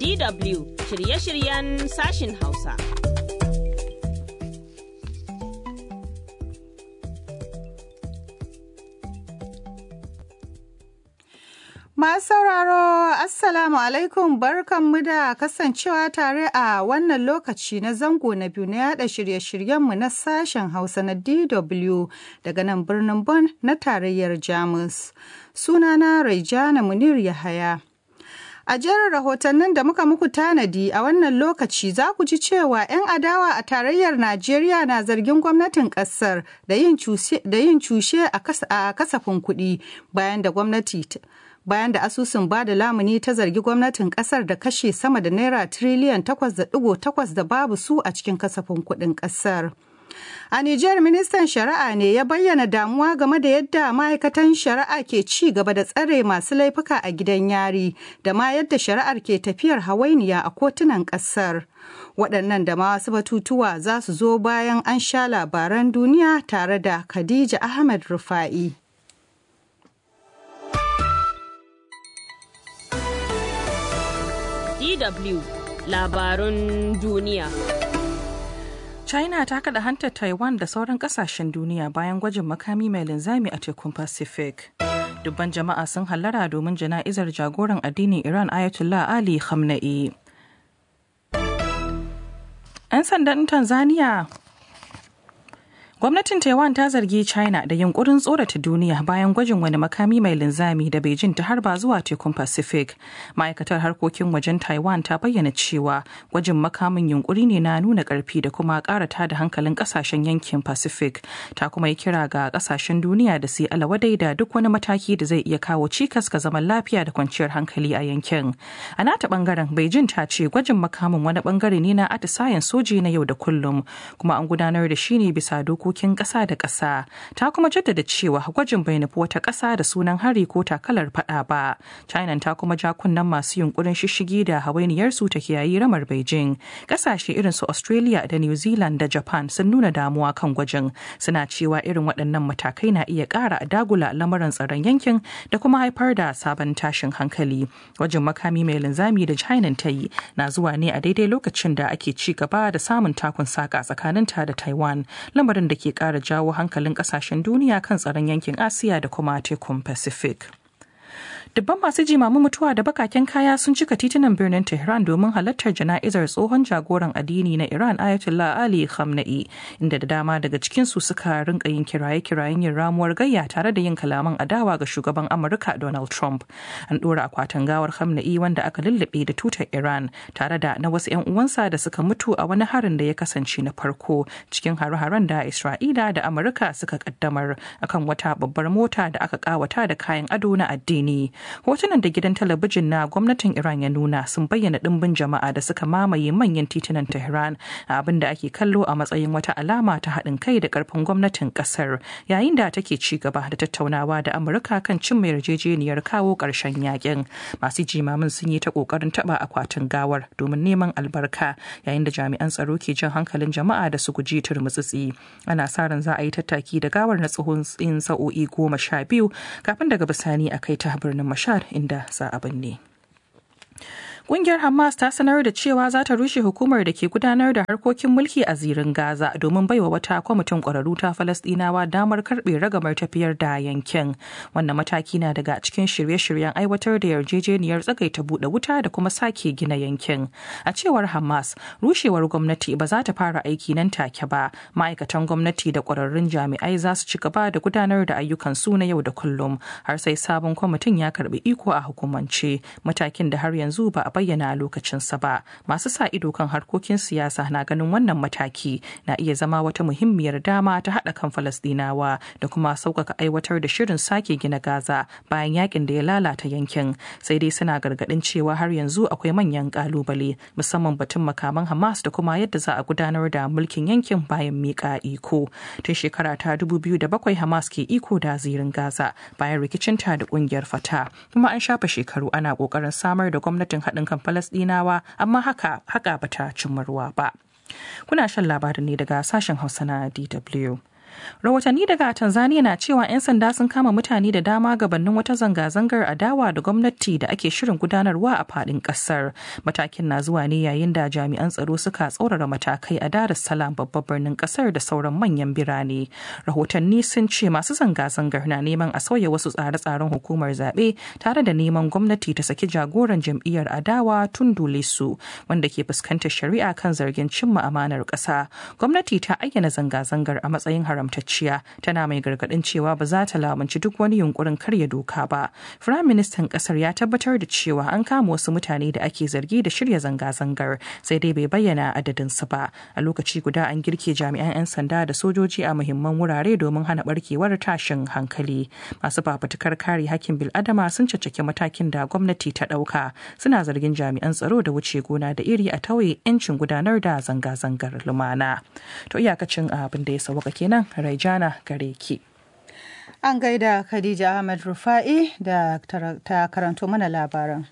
DW shirye-shiryen sashin Hausa. Masu sauraro, Assalamu alaikum barkanmu da kasancewa tare a wannan lokaci na zango na biyu na yada shirye-shiryenmu na sashen Hausa na DW daga nan birnin Bonn na tarayyar Jamus. Sunana Raijana Munir Yahaya. A jerin rahotannin da muka muku tanadi a wannan lokaci za ku ji cewa 'yan adawa a tarayyar Najeriya na zargin gwamnatin kasar da yin cushe a kasafin kuɗi bayan da gwamnati bayan da asusun ba da lamuni ta zargi gwamnatin kasar da kashe sama da naira tiriliyan 8.8 da babu su a cikin kasafin kuɗin kasar. A Nijar ministan shari'a ne ya bayyana damuwa game da yadda ma'aikatan shari'a ke ci gaba da tsare masu laifuka a gidan yari da ma yadda shari'ar ke tafiyar hawainiya a kotunan ƙasar. Waɗannan da ma wasu batutuwa za su zo bayan an sha labaran duniya tare da Khadija Ahmed Rufa'i. DW labarun duniya. China ta kada hantar Taiwan da sauran kasashen duniya bayan gwajin makami mai linzami a tekun Pacific. Dubban jama'a sun hallara domin jana'izar jagoran addinin Iran Ayatollah Ali Khamenei. 'Yan sandan Tanzania Gwamnatin Taiwan ta zargi China da yunkurin tsorata duniya bayan gwajin wani makami mai linzami da Beijing ta harba zuwa tekun Pacific. Ma'aikatar harkokin wajen Taiwan ta bayyana cewa gwajin makamin yunkuri ne na nuna karfi da kuma karata da hankalin kasashen yankin Pacific. Ta kuma yi kira ga kasashen duniya da su yi alawadai da duk wani mataki da zai iya kawo cikas ga zaman lafiya da kwanciyar hankali a yankin. A nata bangaren Beijing ta ce gwajin makamin wani bangare ne na atisayen soji na yau da kullum kuma an gudanar da shi ne bisa dokokin dokokin ƙasa da ƙasa ta kuma jaddada cewa gwajin bai nufi wata ƙasa da sunan hari ko takalar faɗa ba china ta kuma ja kunnen masu yunkurin shishigi da hawainiyarsu ta kiyayi ramar beijing ƙasashe irin su australia da new zealand da japan sun nuna damuwa kan gwajin suna cewa irin waɗannan matakai na iya ƙara dagula lamarin tsaron yankin da kuma haifar da sabon tashin hankali gwajin makami mai linzami da china ta yi na zuwa ne a daidai lokacin da ake ci gaba da samun takun saka tsakaninta da taiwan lamarin da ke kara jawo hankalin kasashen duniya kan tsaron yankin asiya da kuma tekun pacific dubban masu jimamin mutuwa da bakaken kaya sun cika titunan birnin tehran domin halartar jana'izar tsohon jagoran addini na iran ayatollah ali khamenei inda da dama daga cikinsu suka rinka yin kiraye-kirayen yin ramuwar gayya tare da yin kalaman adawa ga shugaban amurka donald trump an dora akwatin gawar khamenei wanda aka lullube da tutar iran tare da na wasu 'yan uwansa da suka mutu a wani harin da ya kasance na farko cikin hare-haren da isra'ila da amurka suka kaddamar akan wata babbar mota da aka kawata da kayan ado na addini hotunan da gidan talabijin na gwamnatin iran ya nuna sun bayyana dimbin jama'a da suka mamaye manyan titunan tehran abin da ake kallo a matsayin wata alama ta haɗin kai da ƙarfin gwamnatin ƙasar yayin da take ci gaba da tattaunawa da amurka kan cin mai yarjejeniyar kawo ƙarshen yakin masu jimamin sun yi ta ƙoƙarin taɓa akwatin gawar domin neman albarka yayin da jami'an tsaro ke jan hankalin jama'a da su guji turmutsitsi ana sa ran za a yi tattaki da gawar na tsohon tsin sa'o'i goma sha biyu kafin daga bisani a kai ta birnin Mashar inda za a binne. Ƙungiyar Hamas ta sanar da cewa za ta rushe hukumar da ke gudanar da harkokin mulki a zirin Gaza domin baiwa wata kwamitin ƙwararru ta Falasɗinawa damar karɓe ragamar tafiyar da yankin. Wannan mataki na daga cikin shirye-shiryen aiwatar da yarjejeniyar tsagaita buɗe wuta da kuma sake gina yankin. A cewar Hamas, rushewar gwamnati ba za ta fara aiki nan take ba. Ma'aikatan gwamnati da ƙwararrun jami'ai za su ci gaba da gudanar da ayyukan su na yau da kullum har sai sabon kwamitin ya karɓi iko a hukumance. Matakin da har yanzu ba a bayyana lokacinsa ba masu sa ido kan harkokin siyasa na ganin wannan mataki na iya zama wata muhimmiyar dama ta haɗa kan falasdinawa da kuma sauƙaƙa aiwatar da shirin sake gina gaza bayan yakin da ya lalata yankin sai dai suna gargaɗin cewa har yanzu akwai manyan ƙalubale musamman batun makaman hamas da kuma yadda za a gudanar da mulkin yankin bayan miƙa iko tun shekara ta bakwai hamas ke iko da zirin gaza bayan rikicinta da ƙungiyar fata kuma an shafa shekaru ana ƙoƙarin samar da gwamnatin haɗin kan Falasɗinawa amma haka haka bata cimma ruwa ba. Kuna shan labarin ne daga sashen Hausa na DW. Rahotanni daga Tanzania na cewa 'yan sanda sun kama mutane da dama gabanin wata zanga-zangar adawa da gwamnati da ake shirin gudanarwa a fadin kasar. Matakin na zuwa ne yayin da jami'an tsaro suka tsaurara matakai a Dar es Salaam babban birnin kasar da sauran manyan birane. Rahotanni sun ce masu zanga-zangar na neman a sauya wasu tsare-tsaren hukumar zaɓe tare da neman gwamnati ta saki jagoran jam'iyyar adawa Tundu Lissu wanda ke fuskantar shari'a kan zargin cimma amanar ƙasa. Gwamnati ta ayyana zanga-zangar a matsayin haramtacciya tana mai gargaɗin cewa ba za ta lamunci duk wani yunkurin karya doka ba. Firayim Ministan ƙasar ya tabbatar da cewa an kama wasu mutane da ake zargi da shirya zanga-zangar sai dai bai bayyana adadinsu ba. A lokaci guda an girke jami'an 'yan sanda da sojoji a muhimman wurare domin hana barkewar tashin hankali. Masu fafutukar kare hakkin bil'adama sun caccaki matakin da gwamnati ta ɗauka suna zargin jami'an tsaro da wuce gona da iri a tauye 'yancin gudanar da zanga-zangar lumana. To iyakacin abin da ya sauka kenan Raijana gare ki. An gaida Khadija Ahmed Rufa'i da ta karanto mana labaran.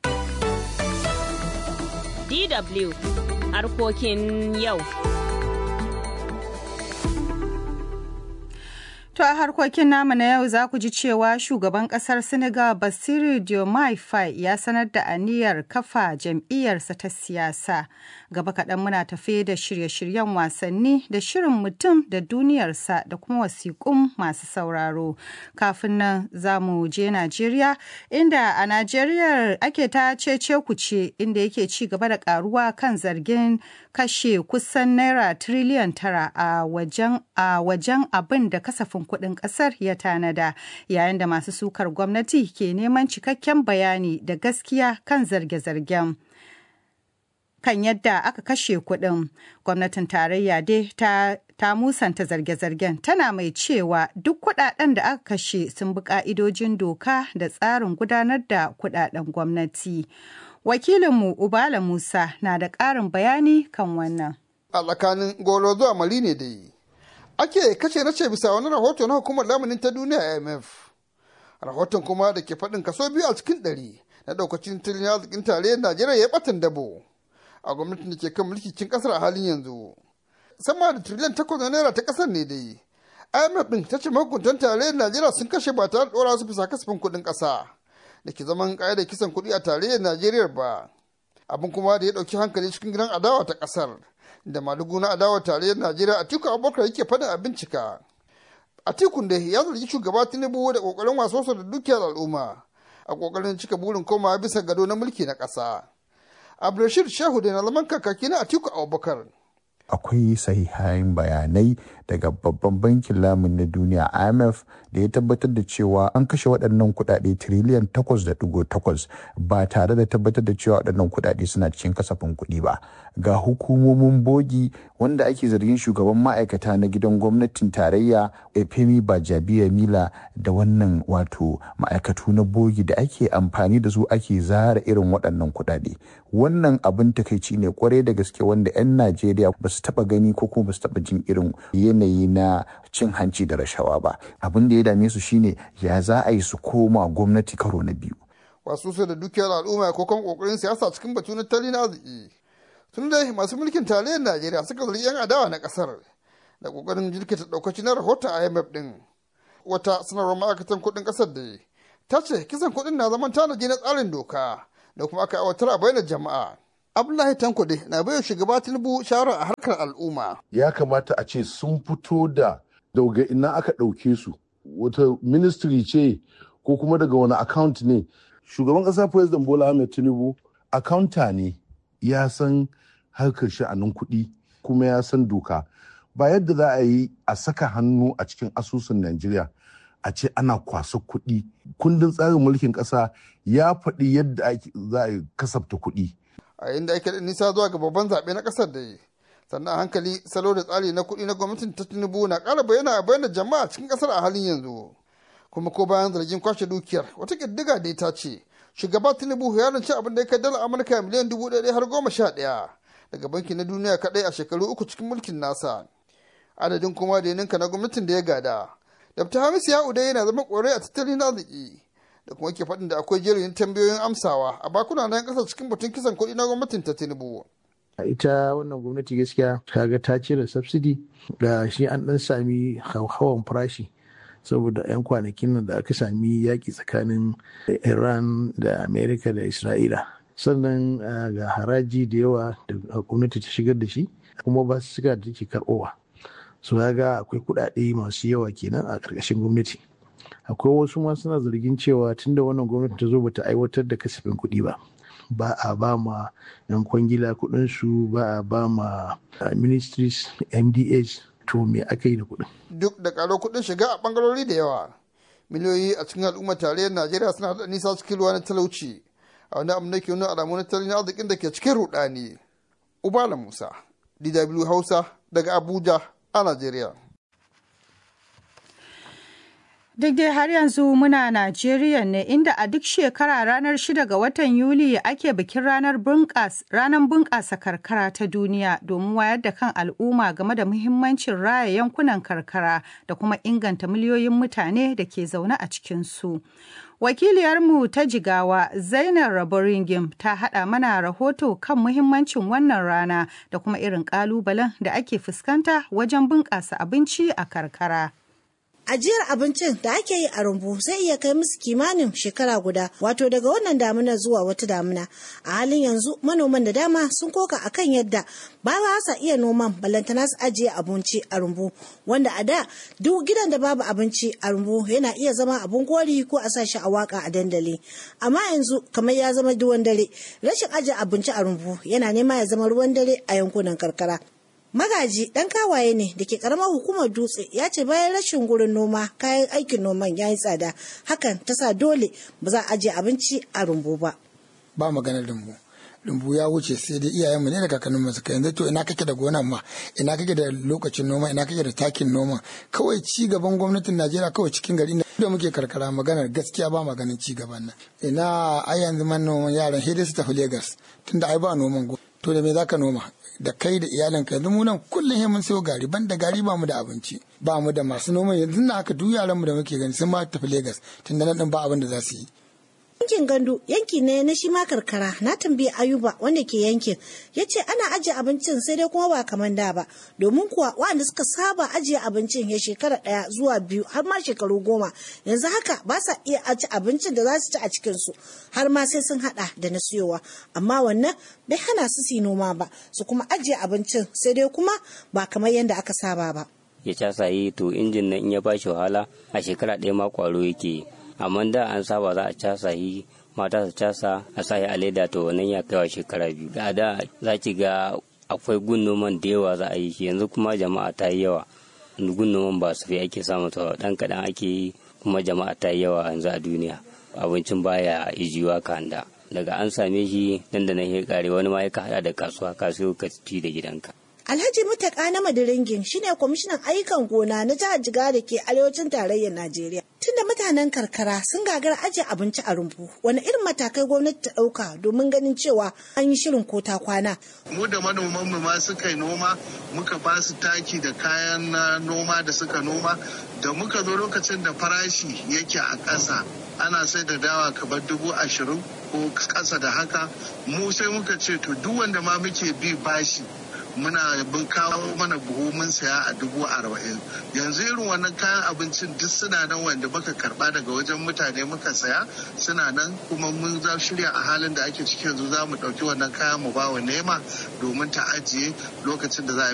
DW harkokin yau. To a harkokin namu na yau za ku ji cewa shugaban kasar Senegal Basiru Diomaye Faye ya sanar da aniyar kafa jam'iyyarsa ta siyasa. Gaba kaɗan muna tafe da shirye-shiryen wasanni da shirin mutum da duniyarsa da kuma wasiƙun masu sauraro. Kafin nan za mu je Najeriya inda a Najeriya ake ta cece kuce inda yake ci gaba da karuwa kan zargin kashe kusan naira tiriliyan tara a wajen abin da kasafin kuɗin ƙasar ya tanada yayin da masu sukar gwamnati ke neman cikakken bayani da gaskiya kan zarge-zargen. kan yadda aka kashe kuɗin gwamnatin tarayya dai ta ta musanta zarge-zargen tana mai cewa duk kuɗaɗen da aka kashe sun bi ƙa'idojin doka da tsarin gudanar da kuɗaɗen gwamnati wakilinmu ubala musa na da ƙarin bayani kan wannan a tsakanin goro zuwa mali ne da yi ake kace na ce bisa wani rahoto na hukumar lamunin ta duniya imf rahoton kuma da ke faɗin kaso biyu a cikin ɗari na ɗaukacin tattalin arzikin tarayyar najeriya ya ɓatan dabo a gwamnatin da ke kan mulki cikin kasar a halin yanzu sama da triliyan takwas na naira ta kasar ne dai imf din ta ce mahukuntan tarayyar najeriya sun kashe ba tare da ɗora su bisa kasafin kuɗin ƙasa da ke zaman ƙa'idar kisan kuɗi a tarayyar najeriya ba abin kuma da ya ɗauki hankali cikin gidan adawa ta ƙasar da madugu na adawar tarayyar najeriya atiku abubakar yake faɗin a bincika atikun da ya zargi shugaba tinubu da ƙoƙarin wasosa da dukiyar al'umma a ƙoƙarin cika burin komawa bisa gado na mulki na ƙasa abdulrashid shehu da na zaman kakaki na atiku abubakar akwai sahihain bayanai daga babban bankin lamun na duniya imf da ya tabbatar da cewa an kashe waɗannan kuɗaɗe tiriliyan 8.8 ba tare da tabbatar da cewa waɗannan kuɗaɗe suna cikin kasafin kuɗi ba ga hukumomin bogi wanda ake zargin shugaban ma'aikata na gidan gwamnatin tarayya efemi bajabiya mila da wannan wato ma'aikatu na bogi da ake amfani da su ake zara irin waɗannan kuɗaɗe wannan abin takaici ne kwarai da gaske wanda 'yan najeriya ba su taɓa gani ko kuma ba su taɓa jin irin yanayi na cin hanci da rashawa ba abin da ya dame su shine ya za a yi su koma gwamnati karo na biyu wasu su da dukiyar al'umma ko kan kokarin siyasa cikin batu na tattalin arziki tun dai masu mulkin tarayyar najeriya suka zargi yan adawa na kasar da kokarin jirkita daukaci na rahoton imf din wata sanarwar ma'aikatan kuɗin kasar da ta ce kisan kuɗin na zaman tanaji na tsarin doka da kuma aka aiwatar a bayyana jama'a abdullahi tanko dai na baiwa shugaba tinubu shawara a harkar al'umma ya kamata a ce sun fito da daga ina aka ɗauke su wata ministry ce ko kuma daga wani account ne shugaban ƙasa president bola ahmed tinubu accounta ne ya san harkar sha'anin kuɗi kuma ya san doka ba yadda za a yi a saka hannu a cikin asusun najeriya a ce ana kwasa kuɗi kundin tsarin mulkin ƙasa ya faɗi yadda za a kasafta kuɗi a yayin da ake da nisa zuwa ga babban zaɓe na ƙasar da yi sannan a hankali salo da tsari na kuɗi na gwamnatin ta tinubu na ƙara bayyana a bayyana jama'a cikin ƙasar a halin yanzu kuma ko bayan zargin kwashe dukiyar wata ƙiddiga da ta ce shugaba tinubu ya rance abin da ya kai dala amurka miliyan dubu ɗaya har goma sha ɗaya daga banki na duniya kaɗai a shekaru uku cikin mulkin nasa adadin kuma da ya ninka na gwamnatin da ya gada dabta hamisu ya udai yana zama ƙorai a tattalin arziki da kuma ke faɗin da akwai jerin tambayoyin amsawa a bakuna na ƙasa cikin batun kisan kuɗi na gwamnatin ta tinubu ita wannan gwamnati gaskiya kaga ta cire subsidy da shi an dan sami hawan farashi saboda 'yan kwanakin nan da aka sami yaƙi tsakanin iran da amerika da isra'ila sannan ga haraji da yawa da gwamnati ta shigar da shi kuma ba su suka da take karɓowa so ga akwai kuɗaɗe masu yawa kenan a ƙarƙashin gwamnati akwai wasu ma suna zargin cewa tunda wannan gwamnati ta zo bata aiwatar da kasafin kuɗi ba ba a ba ma 'yan kwangila kuɗinsu ba a ba ma ministries mdas to me aka yi da kuɗin. duk da ƙaro kuɗin shiga a ɓangarori da yawa miliyoyi a cikin al'ummar tarayyar najeriya suna da nisa cikin ruwa na talauci a wani abu da ke nuna alamu na tattalin arzikin da ke cikin rudani ubala musa dw hausa daga abuja a najeriya Duk dai har yanzu muna Najeriya ne inda a duk shekara ranar 6 ga watan Yuli ake bikin ranar bunƙasa karkara ta duniya domin wayar da kan al'umma game da muhimmancin raya yankunan karkara da kuma inganta miliyoyin mutane da ke zaune a cikinsu. Wakiliyarmu ta jigawa Zainab Raboringim ta haɗa mana rahoto kan muhimmancin wannan rana da kuma irin ƙalubalen da ake fuskanta wajen bunƙasa abinci a karkara. ajiyar abincin da ake yi a rumbu zai iya kai musu kimanin shekara guda wato daga wannan damuna zuwa wata damuna a halin yanzu manoman da dama sun koka akan yadda ba sa iya noman balantana su ajiye abinci a rumbu wanda a da duk gidan da babu abinci a rumbu yana iya zama abun kori ko a sa shi a waka a dandali amma yanzu kamar ya zama duwan dare rashin ajiye abinci a rumbu yana nema ya zama ruwan dare a yankunan karkara Magaji ɗan kawaye ne da ke ƙaramar hukumar dutse ya ce bayan rashin gurin noma kayan aikin noman ya yi tsada hakan ta sa dole ba za a ajiye abinci a rumbu ba. Ba maganar rumbu. Rumbu ya wuce sai dai iyayenmu ne da kakanninmu suka yanzu to ina kake da gonan ma ina kake da lokacin noma ina kake da takin noma kawai ci gaban gwamnatin Najeriya kawai cikin gari da muke karkara maganar gaskiya ba maganin ci gaban nan ina ai yanzu manoman yaran sai dai su tafi Lagos tunda ai ba noman to da me zaka noma da kai da iyalinka yanzu mu nan kullum mun sayo gari ban da gari ba mu da abinci ba mu da masu noma yanzu na haka duk yaran mu da muke gani sun ma tafi Lagos tunda nan din ba abin da za su yi yankin gandu yanki ne na shi ma karkara na tambayi ayuba wanda ke yankin ya ce ana ajiye abincin sai dai kuma ba kamar da ba domin kuwa waɗanda suka saba ajiye abincin ya shekara ɗaya zuwa biyu har ma shekaru goma yanzu haka ba sa iya ajiye abincin da za su ci a cikinsu har ma sai sun haɗa da na siyowa amma wannan bai hana su su noma ba su kuma ajiye abincin sai dai kuma ba kamar yadda aka saba ba. ya casa yi to injin nan in ya bashi wahala a shekara ɗaya ma kwaro yake yi amma da an saba za a casa yi mata su casa a sa a leda to wannan ya kaiwa shekara biyu da da za ki ga akwai gun noman da yawa za a yi shi yanzu kuma jama'a ta yi yawa gun noman ba su fi ake samu to dan kaɗan ake yi kuma jama'a ta yi yawa yanzu a duniya abincin baya ijiwa kanda daga an same shi nan da nan ya kare wani ma ya hada da kasuwa ka siyo ka ci da gidanka Alhaji Mutaka na Madiringin shine kwamishinan ayyukan gona na jihar Jigawa da ke arewacin tarayyar Najeriya. Tunda mutanen karkara sun gagara ajiye abinci a rumbu, wani irin matakai gwamnati ta ɗauka domin ganin cewa an yi shirin ko ta kwana. Mu da manoman mu ma suka yi noma, muka ba su taki da kayan noma da suka noma, da muka zo lokacin da farashi yake a ƙasa. ana sai da dawa kamar dubu ashirin ko ƙasa da haka mu sai muka ce to duk wanda ma muke bi bashi muna bin kawo mana buhu mun saya a dubu arba'in yanzu irin wannan kayan abincin duk suna nan wanda muka karba daga wajen mutane muka saya suna nan kuma mun za shirya a halin da ake ciki yanzu za mu ɗauki wannan kayan mu bawa nema domin ta ajiye lokacin da za a